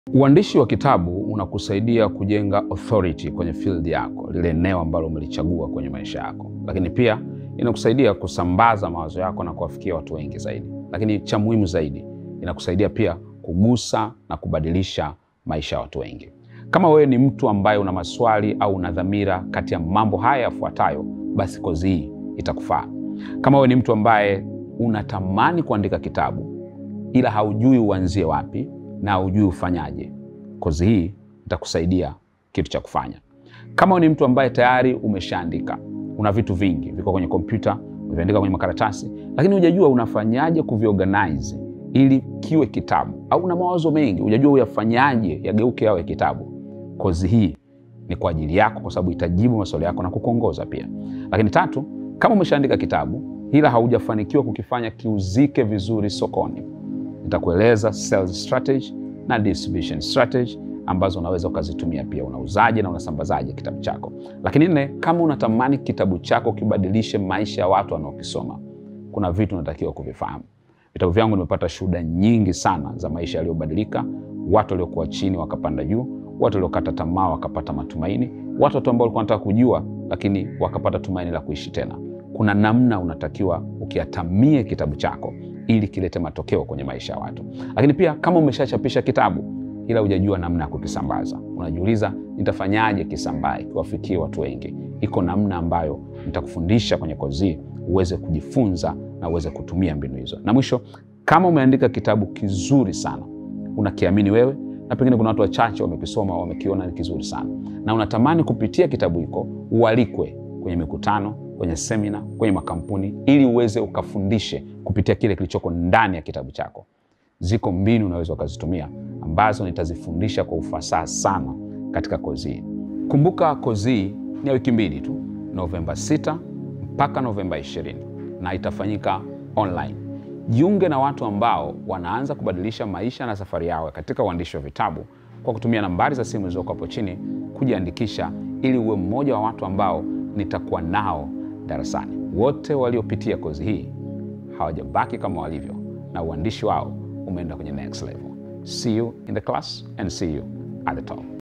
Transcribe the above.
Uandishi wa kitabu unakusaidia kujenga authority kwenye field yako, lile eneo ambalo umelichagua kwenye maisha yako, lakini pia inakusaidia kusambaza mawazo yako na kuwafikia watu wengi zaidi. Lakini cha muhimu zaidi, inakusaidia pia kugusa na kubadilisha maisha ya watu wengi. Kama wewe ni mtu ambaye una maswali au una dhamira kati ya mambo haya yafuatayo, basi kozi hii itakufaa. Kama wewe ni mtu ambaye unatamani kuandika kitabu ila haujui uanzie wapi na haujui ufanyaje, kozi hii itakusaidia kitu cha kufanya. Kama wewe ni mtu ambaye tayari umeshaandika, una vitu vingi viko kwenye kompyuta, umeviandika kwenye makaratasi, lakini hujajua unafanyaje kuviorganize ili kiwe kitabu, au una mawazo mengi, hujajua uyafanyaje yageuke yawe kitabu, kozi hii ni kwa ajili yako, kwa sababu itajibu maswali yako na kukuongoza pia. Lakini tatu, kama umeshaandika kitabu ila haujafanikiwa kukifanya kiuzike vizuri sokoni, nitakueleza sales strategy na distribution strategy ambazo unaweza ukazitumia pia. Unauzaje na unasambazaje kitabu chako? Lakini nne, kama unatamani kitabu chako kibadilishe maisha ya watu wanaokisoma, kuna vitu unatakiwa kuvifahamu. Vitabu vyangu nimepata shuhuda nyingi sana za maisha yaliyobadilika, watu waliokuwa chini wakapanda juu, watu waliokata tamaa wakapata matumaini, watu ambao walikuwa wanataka kujua lakini wakapata tumaini la kuishi tena. Kuna namna unatakiwa ukiatamie kitabu chako ili kilete matokeo kwenye maisha ya watu. Lakini pia kama umeshachapisha kitabu ila hujajua namna ya kukisambaza, unajiuliza nitafanyaje kisambae kiwafikie watu wengi, iko namna ambayo nitakufundisha kwenye kozi hii uweze kujifunza na uweze kutumia mbinu hizo. Na mwisho, kama umeandika kitabu kizuri sana, unakiamini wewe na pengine kuna watu wachache wamekisoma, wamekiona ni kizuri sana, na unatamani kupitia kitabu hiko ualikwe kwenye mikutano, kwenye semina, kwenye makampuni, ili uweze ukafundishe kupitia kile kilichoko ndani ya kitabu chako. Ziko mbinu unaweza ukazitumia ambazo nitazifundisha kwa ufasaha sana katika kozi hii. Kumbuka kozi hii ni ya wiki mbili tu, Novemba 6 mpaka Novemba 20, na itafanyika online. Jiunge na watu ambao wanaanza kubadilisha maisha na safari yao katika uandishi wa vitabu kwa kutumia nambari za simu zilizoko hapo chini kujiandikisha, ili uwe mmoja wa watu ambao nitakuwa nao darasani. Wote waliopitia kozi hii hawajabaki kama walivyo, na uandishi wao umeenda kwenye next level. See you in the class and see you at the top.